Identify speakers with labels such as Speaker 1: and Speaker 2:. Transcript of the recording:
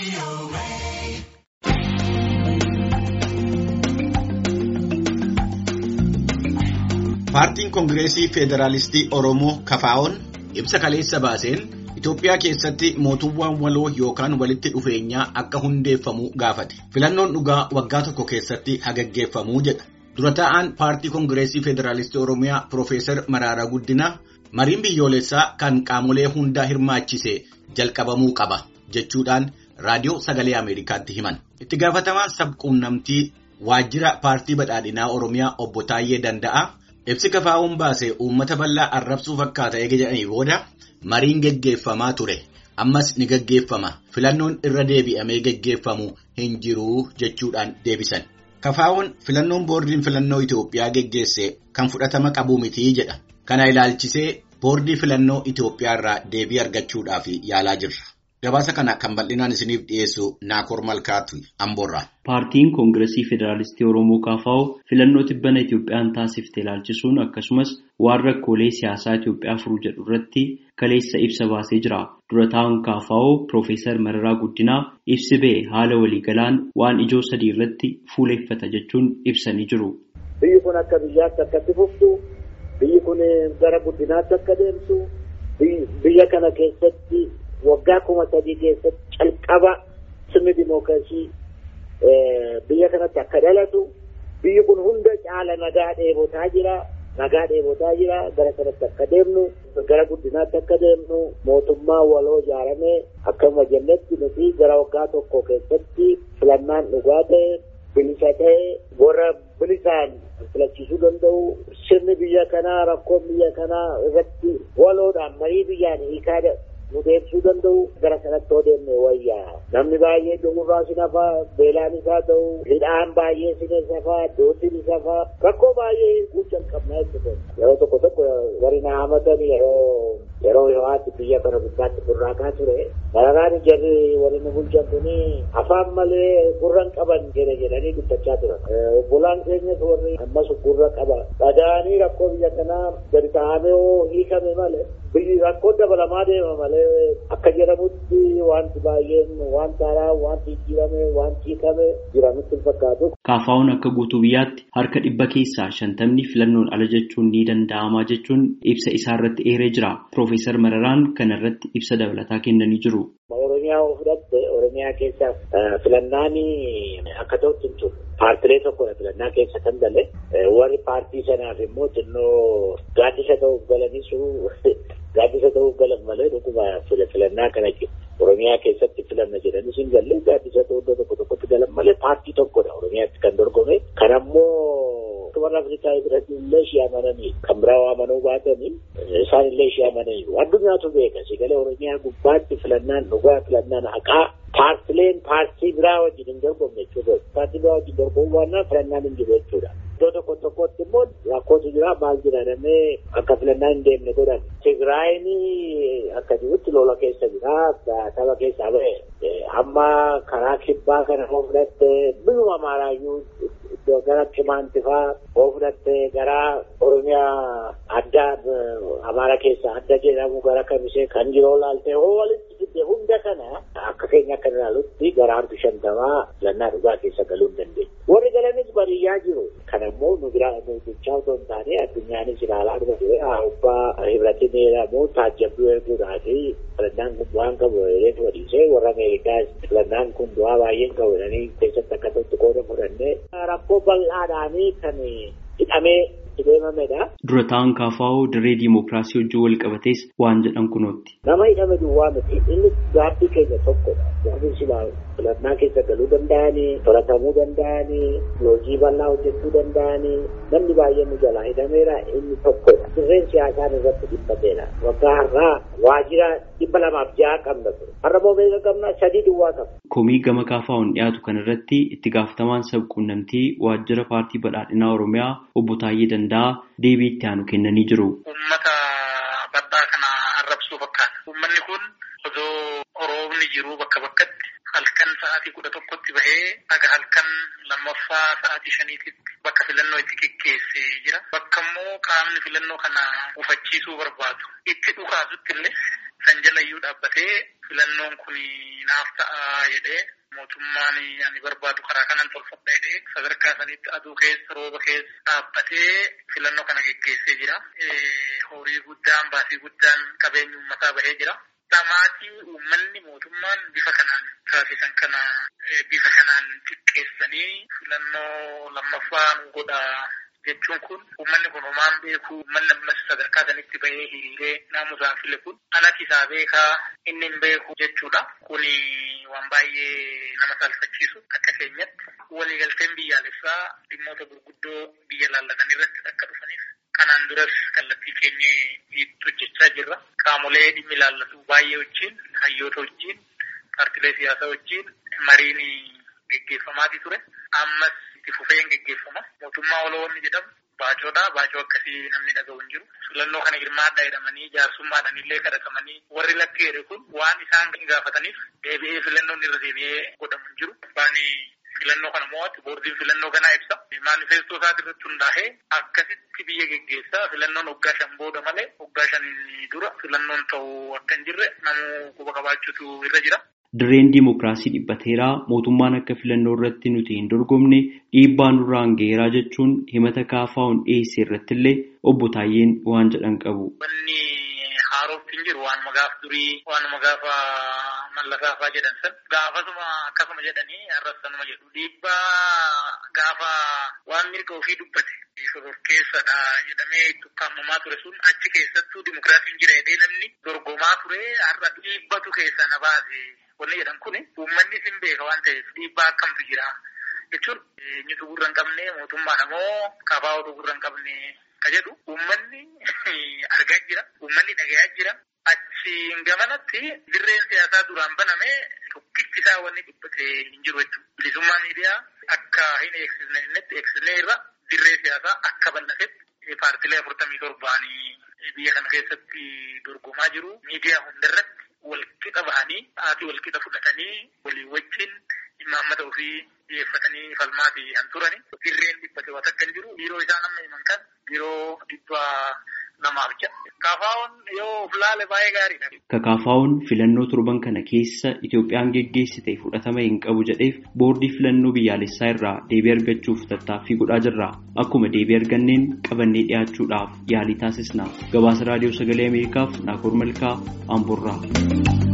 Speaker 1: Paartiin Koongireesii Federaalistii Oromoo Kafaa'oon ibsa kaleessa baaseen Itoophiyaa keessatti mootummaan waloo yookaan walitti dhufeenyaa akka hundeeffamu gaafate. Filannoon dhugaa waggaa tokko keessatti hagaggeeffamuu jedha. Dura taa'aan Paartii Koongireesii Federaalistii Oromiyaa Piroofeesar Maraaraa Guddinaa mariin biyyoolessaa kan qaamolee hundaa hirmaachise jalqabamuu qaba jechuudhaan raadiyoo sagalee Ameerikaatti himan. Itti gaafatamaan sabquunnamtii waajjira paartii badhaadhinaa Oromiyaa obbo Taayyee Danda'a. Ibsi kafaa'uun baase uummata bal'aa arrabsuu fakkaata eega jedhanii booda mariin geggeeffamaa ture. Ammas ni geggeeffama. Filannoon irra deebi'amee geggeeffamu hin jiru jechuudhaan deebisan. Kafaa'uun filannoon boordiin filannoo Itoophiyaa geggeesse kan fudhatama qabu mitii jedha. Kana ilaalchisee boordii filannoo Itoophiyaa irraa deebii argachuudhaaf yaalaa jirra. Gabaasa kana kan bal'inaan isiniif dhiyeessu Naakoor Malkaatu Amboorraa.
Speaker 2: Paartiin Koongireesii Federaalistii Oromoo KFO filannoo tibbana Itoophiyaan taasifte ilaalchisuun akkasumas waan rakkoolee siyaasaa Itoophiyaa furuu jedhu irratti kaleessa ibsa baasee jira. Dura taa'an KFO Piroofeesar Mararaa Guddinaa ibsi ba'e haala waliigalaan waan ijoo sadii irratti fuuleeffata jechuun ibsanii jiru.
Speaker 3: Biyyi kun akka biyyaatti akkatti fuftu, biyyi kun gara guddinaatti akka deemtu, biyya kana keessatti waggaa kuma sadii keessatti calqaba sirni dimookiraasii biyya kanatti akka dhalatu biyyi kun hunda caala nagaa dheebotaa jira nagaa dheebotaa jira gara kanatti akka deemnu gara guddinaatti akka deemnu mootummaa waloo ijaaramee akkuma jennetti nuti gara waggaa tokko keessatti filannaan dhugaa ta'e bilisa ta'e warra bilisaan filachiisuu danda'u sirni biyya kanaa rakkoon biyya kanaa irratti waloodhaan marii biyyaan hiikaa nu deebisuu danda'u gara sanatti yoo deemne wayyaa namni baay'ee dhugurraa si nafaa beelaan isaa ta'u hidhaan baay'ee si safaa dootiin isa faa rakkoo baay'ee hiikuu jalqabnaa jechuudha yeroo tokko tokko warri na hamatan yeroo yeroo yohaatti biyya kana gubbaatti burraaqaa ture mararaan jarri warri nu bulchan kuni afaan malee gurran qaban jedhe jedhanii dubbachaa turan obbolaan keenyas warri ammas gurra qaba dhaga'anii rakkoo biyya kanaa gadi taa'amee hoo hiikame malee biyyi rakkoo dabalamaa deema malee akka jedhamutti wanti baay'een wanta haaraa wanti jijjiirame wanti hiikame jiranutti hin fakkaatu.
Speaker 2: KFO'n akka guutuu biyyaatti harka dhibba keessaa shantamni filannoon ala jechuun ni danda'ama jechuun ibsa isaa irratti eeree jira. Piroofeesar Mararaan kana irratti ibsa dabalataa kennanii jiru.
Speaker 3: Oromiyaa yoo fudhatte Oromiyaa keessa filannaan akka ta'utti hin turre. Paartilee tokkodha filannaa keessa kan gale warri paartii sanaaf immoo xinnoo gaaddisa ta'uuf galanisu gaaddisa ta'uuf galan malee dhuguma filannaa kana Oromiyaa keessatti filanna jedhanis hin galle gaaddisa ta'uu iddoo tokko tokkotti galan malee paartii tokkodha Oromiyaatti kan dorgome. Kan ammoo warra Afrikaa biratti illee ishee amananii kan biraa amanuu baatanii isaan illee ishee amananii addunyaatu beeka sigalee Oromiyaa gubbaatti filannaan dhugaa filannaan haqaa paartileen paartii biraa wajjin hin dorgomne jechuudha. Paartii biraa wajjin dorgomuu baannaan filannaan hin jiru jechuudha. Iddoo tokko tokkotti immoo rakkootu jira maal jira namee akka filannaan hin deemne godhan. Tigraayin akka jirutti lola keessa jira saba keessaa ba'e amma karaa kibbaa kana hoo fudhatte biyyuma maaraayyuu iddoo gara Kimaantifaa hoo fudhatte gara Oromiyaa adda Amaara keessa adda jedhamu gara Kamisee kan jiru laaltee hoo walitti fidde hunda kana akka keenya akka ilaalutti gara harki shantamaa filannaa dhugaa keessa galuu hin dandeenye. Warri galanis baadiyyaa jiru. Kan ammoo nu biraa nu bichaa otoo hin taane addunyaanis ilaalaa dhufa ture. Abbaa hibratiin jedhamu taajjabduu erguudhaafi filannaan kun waan qabu reefu wadiisee warra Ameerikaas filannaan kun bu'aa baay'een qabu jedhanii keessatti akka tokko qooda fudhannee rakkoo bal'aadhaanii kan hidhamee deemamedha.
Speaker 2: Dura taa'an KFO dirree diimokiraasii wajjin wal qabatees waan jedhan kunootti.
Speaker 3: Nama hidhame duwwaa miti inni gaaffii keenya tokkodha. Gaaffiin silaa filannaa keessa galuu danda'anii, to'atamuu danda'anii, loojii bal'aa hojjechuu danda'anii, namni baay'een nu jalaa hidhameera inni tokkodha. Dirreen siyaasaan irratti dhiphateera. Waggaa har'aa waajjira dhibba lamaaf ja'a qabna ture. Har'a moo meeqa qabna sadii duwwaa qabna.
Speaker 2: Komii gama KFO'n dhiyaatu kanarratti itti gaafatamaan sabquunnamtii waajjira paartii badhaadhinaa Oromiyaa obbo Taayyee Danda'a deebii itti aanu kennanii jiru.
Speaker 4: Uummata bal'aa kana arrabsuu fakkaata. Uummanni kun osoo roobni jiru bakka bakkatti halkan sa'aatii kudha tokkotti bahee aga halkan lammaffaa sa'aatii shaniititti bakka filannoo itti geggeessee jira. Bakka immoo qaamni filannoo kana ufachiisuu barbaadu. Itti dhukaasutti illee san jalayyuu dhaabbatee filannoon kun naaf ta'a jedhee mootummaan ani barbaadu karaa kanan tolfadha jedhee sadarkaa sanitti aduu keessa rooba keessa dhaabbatee filannoo kana geggeessee jira. Horii guddaan baasii guddaan qabeenya uummataa bahee jira. Dhamaatii uummanni mootummaan bifa kanaan taasisan kana bifa kanaan xiqqeessanii filannoo lammaffaa nu godha jechuun kun uummanni kun homaan beeku uummanni ammas sadarkaa sanitti bahee hiriiree naamusaan file kun alatti isaa beekaa inni hin beeku jechuudha. Kuni waan baay'ee nama saalfachiisu akka keenyatti waliigalteen biyyaalessaa dhimmoota gurguddoo biyya laallatan irratti akka dhufaniif kanaan duras kallattii keenya hojjechaa jirra. Qaamolee dhimmi laallatu baay'ee wajjin hayyoota wajjin paartilee siyaasaa wajjin mariin geggeeffamaatii ture. Ammas itti fufeen geggeeffama. Mootummaa oloonni jedhamu baacoodha. Baacoo akkasii namni dhaga'u hin jiru. Filannoo kana hirmaadhaa jedhamanii jaarsummaadhaan illee kadhatamanii warri lakki jedhe kun waan isaan gaafataniif deebi'ee filannoon irra deebi'ee godhamu hin jiru. Abbaan filannoo kana mo'atu boordiin filannoo kanaa ibsa. Maanifeestoo isaati irratti hundaa'ee akkasitti biyya geggeessaa filannoon waggaa shan booda malee waggaa shan dura filannoon ta'uu akka hin jirre namuu quba qabaachuutu irra jira.
Speaker 2: Dirreen diimokiraasii dhiphateeraa mootummaan akka filannoo irratti nuti hin dorgomne dhiibbaa nurraan ga'eeraa jechuun himata kaafaa'uun dhiyeesse irratti illee obbo Taayyeen waan jedhan qabu.
Speaker 4: Wanni haarootti hin jiru waanuma gaaf durii waanuma gaafa mallasaafaa jedhan san gaafasuma akkasuma jedhanii arrasanuma jedhu dhiibbaa gaafa waan mirga ofii dubbate. Shororkeessadha jedhamee itti ukkaamamaa ture sun achi keessattuu dimokiraasiin jira jedhee namni dorgomaa ture har'a dhiibbatu keessa na baase. Wanni jedhan kun uummanni sin beeka waan ta'eef dhiibbaa akkamtu jira jechuun eenyutu gurra hin qabne mootummaadha moo kafaa'utu gurra hin qabne ka jedhu uummanni argaa jira uummanni dhagayaa jira achiin gamanatti dirreen siyaasaa duraan baname tokkichi isaa wanni dhibbate hin jiru jechuudha. Bilisummaa miidiyaa akka hin eegsisne innitti eegsisnee irra dirree siyaasaa akka bal'atetti paartilee afurtamii torbaanii biyya kana keessatti dorgomaa jiru miidiyaa hundarratti walqixa bahanii haati walqixa fudhatanii walii wajjin imaammata ofii dhiyeeffatanii falmaatii kan turani. Dirreen dhibbate waan akka hin jiru biiroo isaa nama himan kan biiroo dhibba namaaf jedha. Kaafaa'oon yoo of laale baay'ee gaariidha.
Speaker 2: Kakaafaa'oon filannoo torban kana keessa Itoophiyaan geggeessite fudhatama hin qabu jedheef boordii filannoo biyyaalessaa irraa deebii argachuuf tattaaffii godhaa jirra. Akkuma deebii arganneen qabannee dhiyaachuudhaaf yaalii taasisna. Gabaasa raadiyoo sagalee Ameerikaaf Naakoor Malkaa Amboorraa.